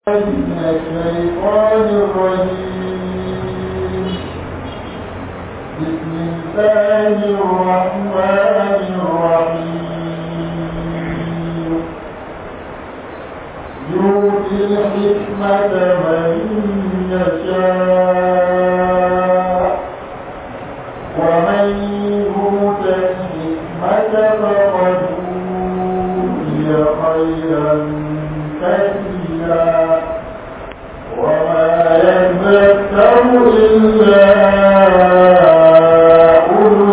من الشيطان الرجيم بسم الله الرحمن الرحيم يؤتي الحكمة من يشاء ومن يؤت الحكمة فقد أوتي خيرا كثيرا وما يذكر إلا أولو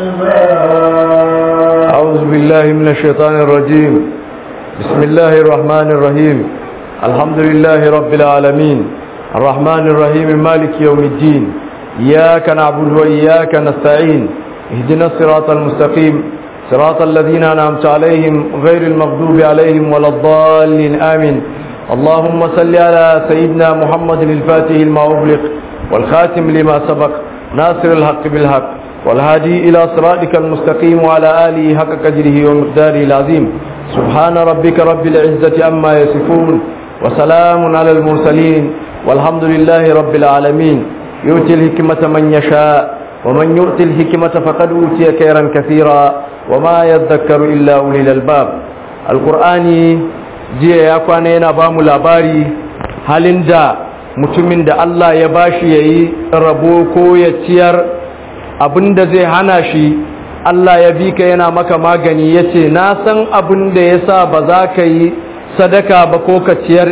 الألباب أعوذ بالله من الشيطان الرجيم بسم الله الرحمن الرحيم الحمد لله رب العالمين الرحمن الرحيم مالك يوم الدين إياك نعبد وإياك نستعين اهدنا الصراط المستقيم صراط الذين أنعمت عليهم غير المغضوب عليهم ولا الضالين آمين اللهم صل على سيدنا محمد الفاتح لما أغلق والخاتم لما سبق ناصر الحق بالحق والهادي إلى صراطك المستقيم وعلى آله حق قدره ومقداره العظيم سبحان ربك رب العزة أما يصفون وسلام على المرسلين والحمد لله رب العالمين يؤتي الحكمة من يشاء ومن يؤتي الحكمة فقد أوتي خيرا كثيرا وما يذكر إلا أولي الألباب القرآن jiya ya kwana yana ba mu labari halin da mutumin da Allah ya bashi ya yi rabo ko ya ciyar abin da zai hana shi Allah ya bi ka yana maka magani ya ce na san abin da ya sa ba za ka yi sadaka ba ko ka ciyar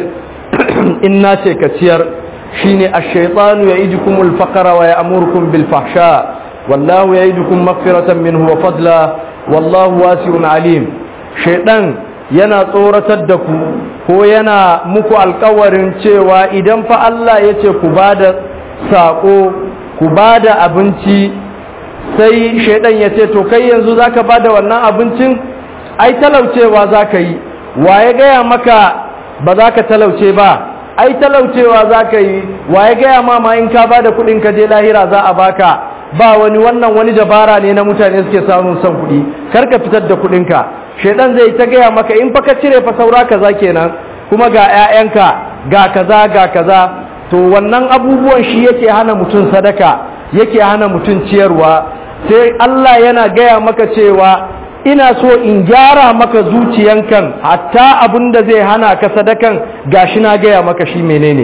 in na ce ka ciyar shi ne a shaitanu ya iji kumul fakara wa ya amurkun bilfahsha wallahu ya iji kun mafiratan min huwa fadla wallahu wasi'un alim shaidan yana tsoratar da ku ko yana muku alkawarin cewa idan fa Allah ya ce ku ba da saƙo ku ba da abinci sai shaidan ya ce to kai yanzu za ka ba da wannan abincin ai talaucewa za ka yi wa ya gaya maka ba za ka talauce ba ai talaucewa za ka yi wa ya gaya ma ma in ka ba da kuɗin ka je lahira za a baka ba wani wannan wani dabara ne na mutane suke samun son kuɗi kar ka fitar da kuɗinka shaidan zai ta gaya maka in fa ka cire fa saura kaza kenan kuma ga 'ya'yanka ga kaza ga kaza to wannan abubuwan shi yake hana mutum sadaka yake hana mutum ciyarwa sai Allah yana gaya maka cewa ina so in gyara maka zuciyankan hatta abin da zai hana ka sadakan gashi na gaya maka shi menene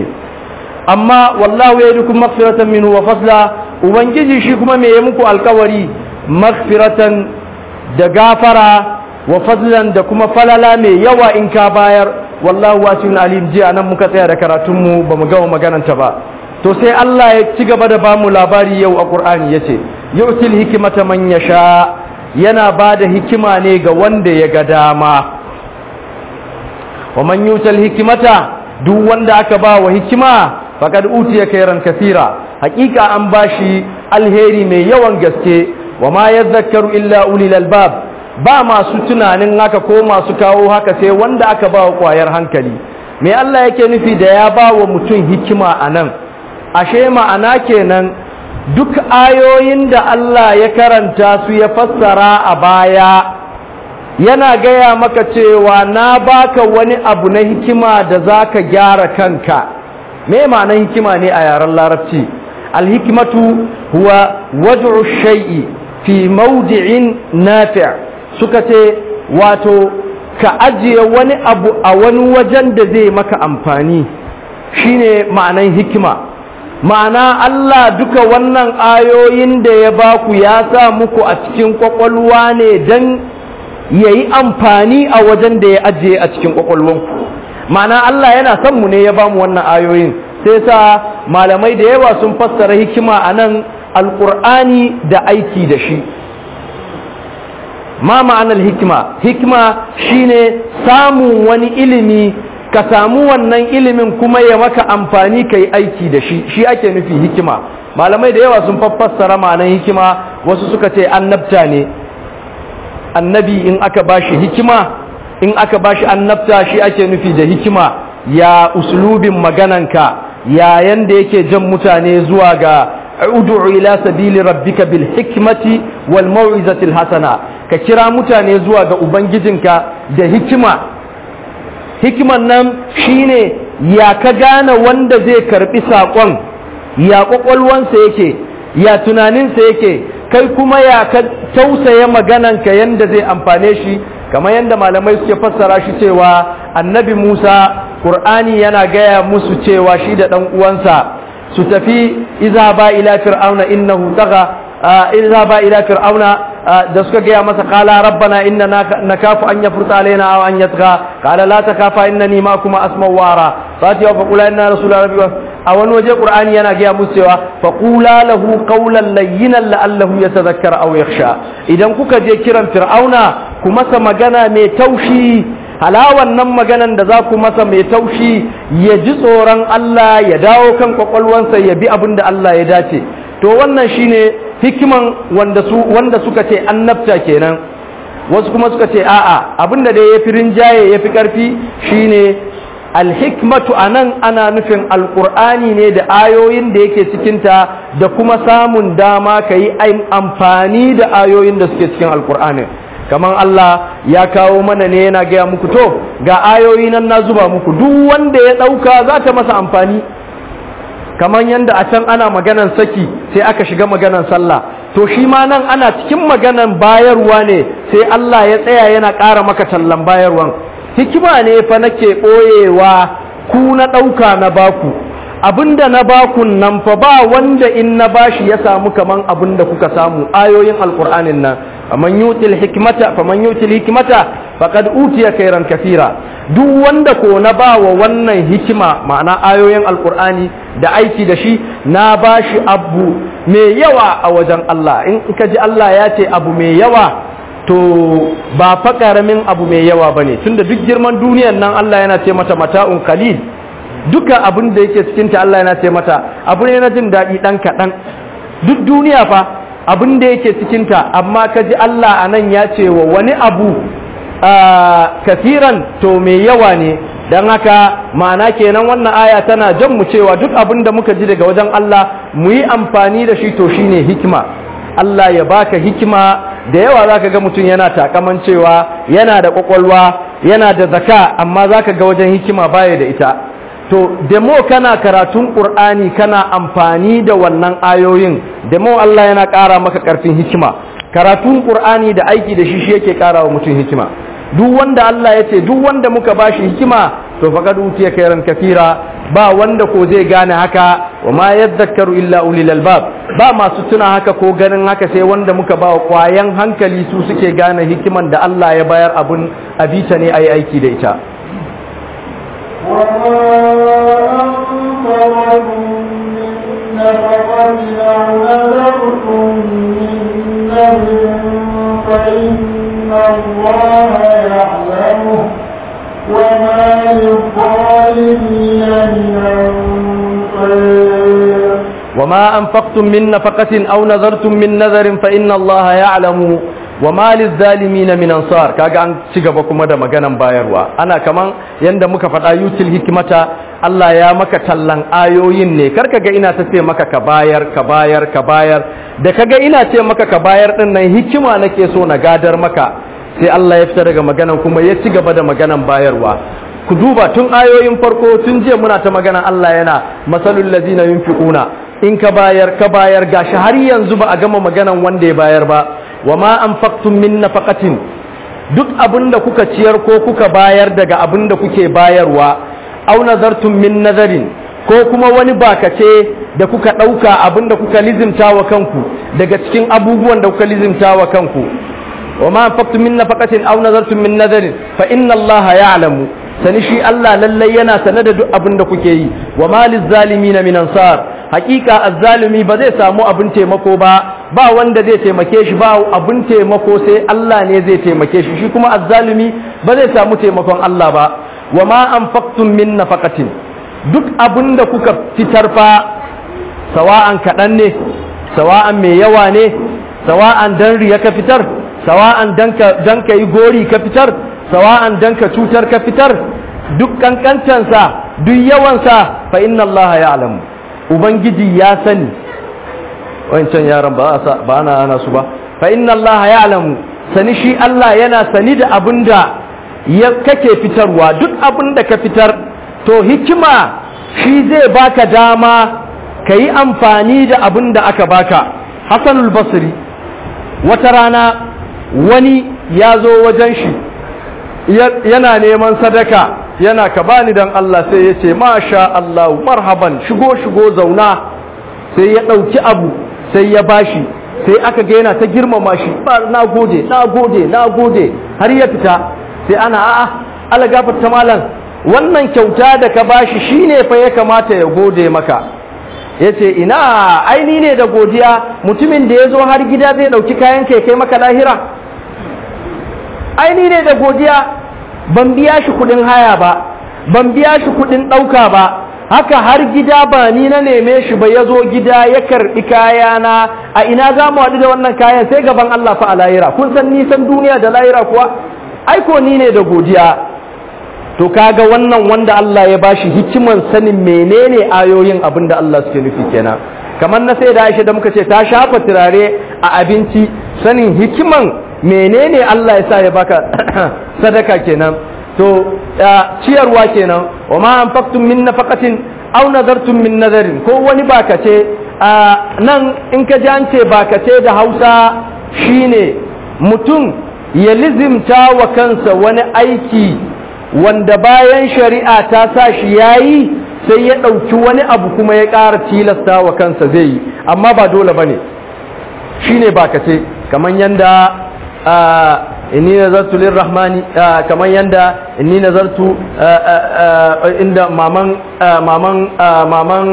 amma wallahu ya dukun magfiratan minhu wa fasla ubangiji shi kuma me ya muku alkawari magfiratan da gafara wa fadlan da kuma falala mai yawa in ka bayar wallahu wasi'un alim jiya nan muka tsaya da karatun mu bamu gama magananta ba to sai Allah ya ci gaba da bamu labari yau a Qur'ani yace yu'til hikmata man yasha yana bada hikima ne ga wanda ya ga dama wa man yu'tal hikmata duk wanda aka ba wa hikima faqad utiya khairan kathira hakika an bashi alheri mai yawan gaske wa ma yadhakkaru illa ulil albab ba masu tunanin haka ko masu kawo haka sai wanda aka ba wa kwayar hankali me Allah yake nufi da ya ba wa mutum hikima a nan ashe ma'ana kenan duk ayoyin da Allah ya karanta su ya fassara a baya yana gaya maka cewa na baka wani abu na hikima da zaka gyara kanka me ma'anar hikima ne a yaren larabci alhikmatu huwa wad'u shay'i fi mawdi'in nafi' suka ce wato ka ajiye wani abu a wani wajen da zai maka amfani shine ma'anan hikima ma'ana Allah duka wannan ayoyin da ya baku ya sa muku a cikin kwakwalwa ne don ya yi amfani a wajen da ya ajiye a cikin kwakwalwanku ma'ana Allah yana son mu ne ya bamu wannan ayoyin sai sa malamai da yawa sun fassara hikima a nan alƙur'ani da aiki da shi ma ma'anar hikima hikima shine samun wani ilimi ka samu wannan ilimin kuma ya maka amfani ka yi aiki da shi shi ake nufi hikima malamai da yawa sun fassara ma'anar hikima wasu suka ce annabta ne annabi in aka bashi hikima in aka bashi annabta shi ake nufi da hikima ya uslubin magananka ya yanda yake jan mutane zuwa ga ud'u ila sabili rabbika bil hikmati wal mau'izati hasana ka kira mutane zuwa ga ubangijinka da hikima hikiman nan shine ya ka gane wanda zai karbi saƙon ya ƙwaƙwalwansa yake ya tunaninsa yake kai kuma ya ka tausaya magananka yanda zai amfane shi kamar yadda malamai suke fassara shi cewa annabi musa ƙur'ani yana gaya musu cewa shi da ɗan uwansa su tafi iza ba ila fir'auna innahu daga iza ba ila fir'auna da suka gaya masa qala rabbana inna nakafu an yafruta alaina aw an yatgha qala la takafa innani ma'akuma asma wa ara fati wa qula inna rasula rabbi a wani waje qur'ani yana gaya musu cewa fa qula lahu qawlan layyinan la'allahu yatadhakkara aw yakhsha idan kuka je kiran fir'auna ku masa magana mai taushi halawan nan maganan da za ku masa mai taushi ya ji tsoron Allah ya dawo kan kwakwalwansa ya bi abin da Allah ya dace to wannan shine hikiman wanda su wanda suka ce annabta kenan wasu kuma suka ce a'a abinda da yafi rinjaye yafi karfi shine alhikmatu anan ana nufin alqur'ani ne da ayoyin da yake cikin ta da kuma samun dama kai amfani da ayoyin da suke cikin alqur'ani kaman Allah ya kawo mana ne yana gaya muku to ga ayoyi nan na zuba muku duk wanda ya dauka za ta masa amfani kamar yadda a can ana maganan saki sai aka shiga maganan sallah to shi ma nan ana cikin maganan bayarwa ne sai Allah ya tsaya yana ƙara maka tallan bayarwan hikima ne fa nake ɓoyewa ku na ɗauka na baku abinda na bakun nan fa ba wanda in na bashi ya samu kaman abinda kuka samu ayoyin alƙur'anin nan faman yutil hikmata faman yutil hikmata faqad utiya khairan kathira duk wanda ko na ba wa wannan hikima ma'ana ayoyin alkur'ani da aiki da shi na ba shi abu mai yawa a wajen Allah in ka ji Allah ya ce abu mai yawa to ba fa karamin abu mai yawa ba ne tunda duk girman duniyan nan Allah yana ce mata mata'un qalil duka abin da yake cikinta Allah yana ce mata abu ne na jin daɗi ɗan kaɗan duk duniya fa abin da yake cikinta amma ka ji Allah a nan ya ce wa wani abu kafiran to mai yawa ne don haka ma'ana kenan wannan aya tana jan mu cewa duk abin da muka ji daga wajen Allah mu yi amfani da shi to shine hikima Allah ya baka hikima da yawa zaka ga mutum yana takaman cewa yana da kwakwalwa yana da zaka amma zaka ga wajen hikima baya da ita to demo kana karatun qur'ani kana amfani da wannan ayoyin demo Allah yana ƙara maka ƙarfin hikima karatun qur'ani da aiki da shi shi yake ƙara wa mutum hikima duk wanda Allah ya ce duk wanda muka bashi hikima to faqad utiya khairan kafira ba wanda ko zai gane haka wa ma yadhakkaru illa ulil albab ba masu tuna haka ko ganin haka sai wanda muka ba kwayan hankali su suke gane hikiman da Allah ya bayar abun abita ne ayi aiki da ita فإن الله يعلمه وما للظالمين من أنصار وما أنفقتم من نفقة أو نذرتم من نذر فإن الله يعلم وما للظالمين من أنصار kaga an ci gaba kuma da maganan bayarwa ana kaman yanda muka faɗa yutil hikmata Allah ya maka tallan ayoyin ne karka ga ina ta ce maka ka bayar ka bayar ka bayar da kaga ina ce maka ka bayar din nan hikima nake so na gadar maka sai Allah ya fita daga maganan kuma ya ci gaba da maganan bayarwa ku duba tun ayoyin farko tun jiya muna ta magana Allah yana masalul ladina yunfiquna in ka bayar ka bayar gashi har yanzu ba a gama maganan wanda ya bayar ba wama anfaqtum min nafaqatin duk abinda kuka ciyar ko kuka bayar daga abinda kuke bayarwa aw nazartum min nazarin ko kuma wani bakace da kuka dauka abinda kuka lizimta wa kanku daga cikin abubuwan da kuka lizimta wa kanku wama anfaqtum min nafaqatin aw nazartum min nazarin fa inna allaha ya'lamu sani shi Allah lallai yana sane da duk abin da kuke yi wa maliz zalimin min ansar hakika azzalimi ba zai samu abin taimako ba ba wanda zai taimake shi ba abin taimako sai Allah ne zai taimake shi shi kuma azzalimi ba zai samu taimakon Allah ba wa ma anfaqtum min nafaqatin duk abin da kuka fitar fa sawa'an kaɗan ne sawa'an mai yawa ne sawa'an dan riya ka fitar sawa'an dan ka yi gori ka fitar sawa'an dan ka cutar ka fitar duk kankancansa duk yawansa fa inna Allah ya alamu ubangiji ya sani wancan yaran ba ba ana ana su ba fa inna Allah ya alamu sani shi Allah yana sani da abinda ya kake fitarwa duk abinda ka fitar to hikima shi zai baka dama ka yi amfani da abin da aka baka hassanul basri wata rana wani ya zo wajen shi yana neman sadaka yana ka bani dan Allah sai ya ce masha Allah marhaban shigo shigo zauna sai ya ɗauki abu sai ya bashi sai aka ga yana ta girmama shi na gode na gode na gode har ya fita sai ana a'a ala gafarta malam wannan kyauta da ka bashi shine fa ya kamata ya gode maka yace ina aini ne da godiya mutumin da ya zo har gida zai ɗauki kayan kai kai maka lahira aini ne da godiya ban biya shi kudin haya ba ban biya shi kudin ɗauka ba haka har gida ba ni na neme shi ba ya zo gida ya karɓi kayana a ina za mu haɗu da wannan kayan sai gaban Allah fa a lahira kun san nisan duniya da lahira kuwa aiko ni ne da godiya to kaga wannan wanda Allah ya bashi hikiman sanin menene ayoyin abin da Allah suke nufi kenan kamar na sai da Aisha da muka ce ta shafa turare a abinci sanin hikiman menene Allah ya sa ya baka sadaka kenan to ciyarwa kenan wa ma anfaqtum min nafaqatin aw nadartum min nadarin ko wani bakace nan in ka ji an ce bakace da Hausa shine mutum ya lizimta wa kansa wani aiki wanda bayan shari'a ta sa shi yayi sai ya ɗauki wani abu kuma ya ƙara tilasta wa kansa zai yi amma ba dole bane shine bakace kaman yanda inni nazartu lirrahmani kamar yanda inni nazartu inda maman maman maman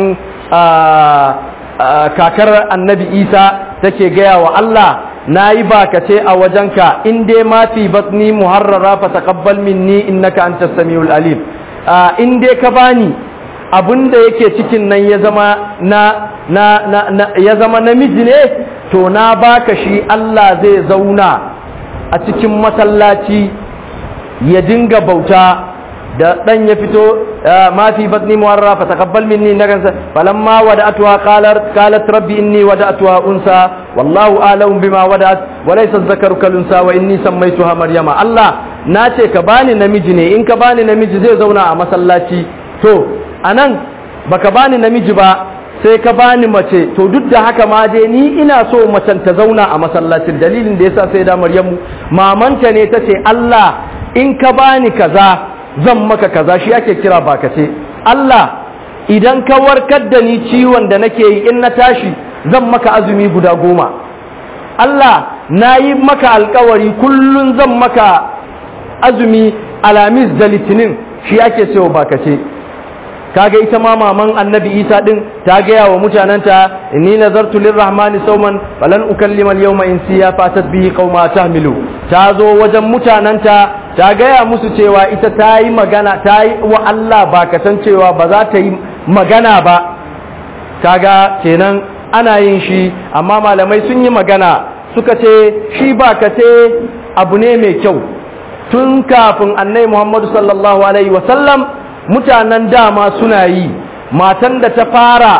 kakar annabi isa take gaya wa Allah na yi bakace a wajenka in dai ma fi batni muharrara fa taqabbal minni innaka antas samiul alim in dai ka bani abinda yake cikin nan ya zama na na na ya zama namiji ne to na baka shi Allah zai zauna a cikin masallaci ya dinga bauta da dan ya fito ma fi batni muwarra fa taqabbal minni nagansa falamma wada'tuha qalat qalat rabbi inni wada'tuha unsa wallahu a'lamu bima wada'at wa laysa dhakaru kal unsa wa inni sammaytuha maryama Allah nace ka bani namiji ne in ka bani namiji zai zauna a masallaci to anan baka bani namiji ba sai ka bani mace to duk da haka ma dai ni ina so macen ta zauna a masallacin dalilin da yasa sai da Maryamu mamanta ne tace Allah in ka bani kaza zan maka kaza shi ake kira bakace Allah idan ka warkar da ni ciwon da nake yi in na tashi zan maka azumi guda goma Allah na yi maka alkawari kullun zan maka azumi alamis da litinin shi ake cewa bakace kaga ita ma maman annabi isa din ta gaya wa mutananta inni nazartu lirrahmani sauman falan ukallima al-yawma insiya fatat bihi qauma tahmilu ta zo wajen mutananta ta gaya musu cewa ita ta yi magana ta yi wa Allah bakatan cewa ba za ta yi magana ba kaga kenan ana yin shi amma malamai sun yi magana suka ce shi bakace abu ne mai kyau tun kafin annai muhammadu sallallahu alaihi wasallam mutanen dama suna yi matan da ta fara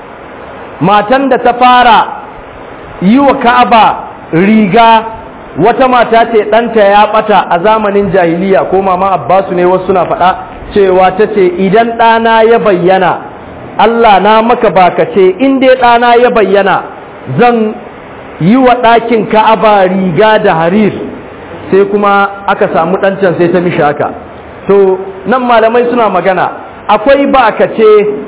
matan da ta fara yi wa ka'aba riga wata mata ce ɗanta ya ɓata a zamanin jahiliya ko mama abbasu ne wasu suna faɗa cewa ta ce idan ɗana ya bayyana Allah na maka baka ce in dai ɗana ya bayyana zan yi wa ɗakin ka'aba riga da harir sai kuma aka samu ɗancan sai ta mishi haka to nan malamai suna magana akwai ba ka ce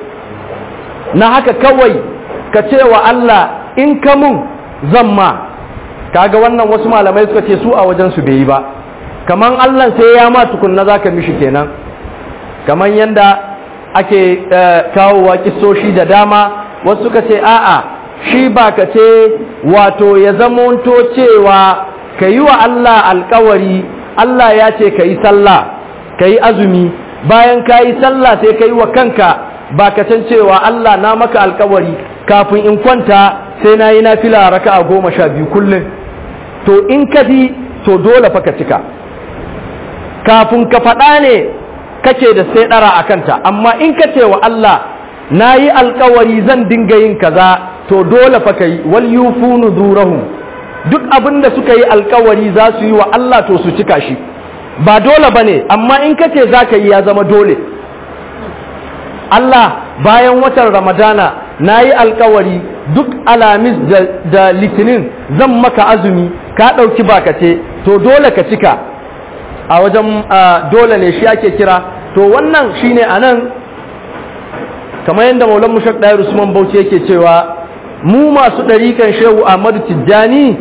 na haka kawai ka ce wa Allah in ka mun zan ma kaga wannan wasu malamai suka ce su a wajen su bai yi ba kaman Allah sai ya ma tukunna zaka mishi kenan kaman yanda ake kawowa kisoshi da dama wasu suka ce a'a shi ba ka ce wato ya zamanto cewa ka yi wa Allah alkawari Allah ya ce ka yi sallah ka yi azumi bayan ka yi sallah sai ka yi wa kanka ba ka can cewa Allah na maka alkawari kafin in kwanta sai na yi na fila raka a goma sha biyu kullum to in ka ji to dole fa ka cika kafin ka faɗa ne kake da sai ɗara a kanta amma in ka ce wa Allah na yi alkawari zan dinga yin kaza to dole fa ka yi wal yufu nuzurahum duk abin da suka yi alkawari za su yi wa Allah to su cika shi ba dole ba ne amma in ka ce za ka yi ya zama dole Allah bayan watan Ramadana na yi alkawari duk alamis da, da litinin zan maka azumi ka ɗauki bakace to dole ka cika a wajen dole ne shi ake kira to wannan shine a nan kamar yadda maulan mushak ɗaya usman bauchi yake cewa mu masu ɗarikan shehu ahmadu tijjani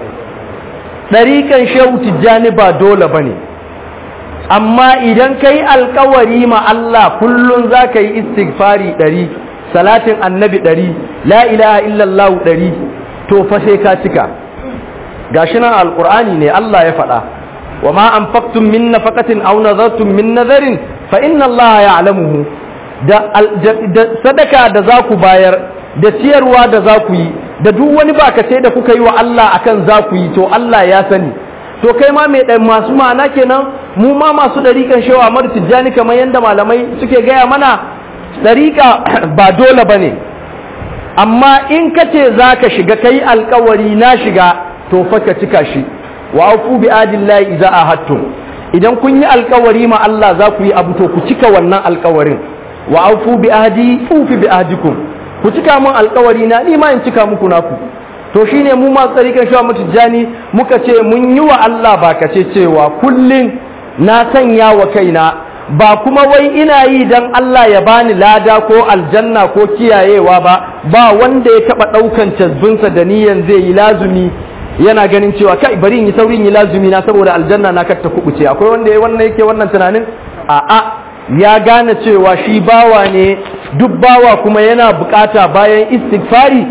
ɗarikan shehu tijjani ba dole ba ne amma idan ka yi alkawari ma Allah kullum za ka yi istighfari ɗari salatin annabi ɗari la ilaha illallahu ɗari to fa sai ka cika gashi nan alƙur'ani ne Allah ya faɗa wa ma anfaqtum min nafaqatin aw nazartum min nazarin fa inna Allah ya'lamuhu da sadaka da za ku bayar da ciyarwa da za ku yi da duk wani bakace da kuka yi wa Allah akan za ku yi to Allah ya sani to kai ma mai masu ma'ana kenan mu ma masu ɗariƙan shawa mar tijjani kamar yadda malamai suke gaya mana ɗariƙa ba dole ba ne amma in ka ce za ka shiga kai alkawari na shiga to fa ka cika shi wa aufu bi adillahi idza ahadtum idan kun yi alkawari ma Allah za ku yi abu to ku cika wannan alkawarin wa aufu bi ahdi ufi bi ahdikum ku cika mun alkawari na ni ma in cika muku naku to shine mu masu tsarikan shawa mutujani muka ce mun yi wa Allah ba ka ce cewa kullum na sanya wa kaina ba kuma wai ina yi dan Allah ya bani lada ko aljanna ko kiyayewa ba ba wanda ya taba daukan cazbinsa da niyan zai yi lazumi yana ganin cewa kai bari in yi saurin yi lazumi na saboda aljanna na kar ta kubuce akwai wanda ya wannan yake wannan tunanin a'a ya gane cewa shi bawa ne duk bawa kuma yana bukata bayan istighfari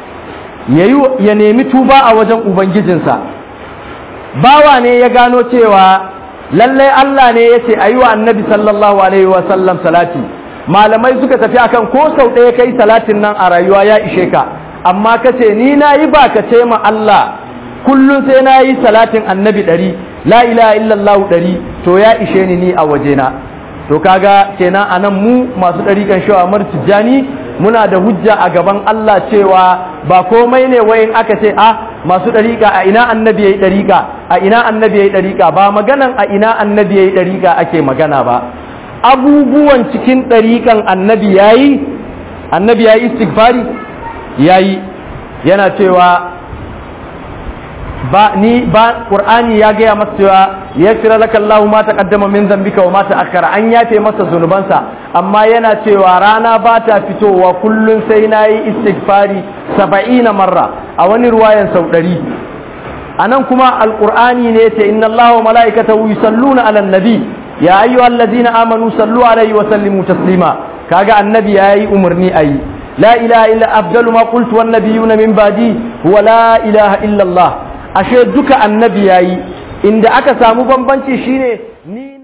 ya nemi tuba a wajen ubangijinsa bawa ne ya gano cewa lallai Allah ne ya ce a yi wa annabi sallallahu alaihi wasallam salati malamai suka tafi akan ko sau ɗaya kai salatin nan a rayuwa ya ishe ka amma ka ce ni na yi ba ka ce ma Allah kullum sai na yi salatin annabi ɗari la ilaha illallah ɗari to ya ishe ni ni a wajena to kaga kenan anan mu masu ɗarikan shawa mar tijjani muna da hujja a gaban Allah cewa ba komai ne wayin aka ce a masu ɗariƙa a ina annabi yayi ɗariƙa a ina annabi yayi ɗariƙa ba maganan a ina annabi yayi ɗariƙa ake magana ba abubuwan cikin ɗariƙan annabi yayi annabi yayi istighfari yayi yana cewa ba ni ba qur'ani ya gaya masa cewa yaghfir laka Allah ma taqaddama min dhanbika wa ma ta'akhkhara an yafe masa zunubansa amma yana cewa rana ba ta fitowa kullun sai nayi istighfari 70 marra a wani ruwayan sau 100 anan kuma alqur'ani ne yace inna Allah wa malaikatahu yusalluna 'alan nabi ya ayyuhallazina amanu sallu 'alaihi wa sallimu taslima kaga annabi yayi umarni ayi la ilaha illa afdalu ma qultu wan nabiyuna min ba'di huwa la ilaha illa Allah ashe duka annabi yayi inda aka samu bambanci shine ni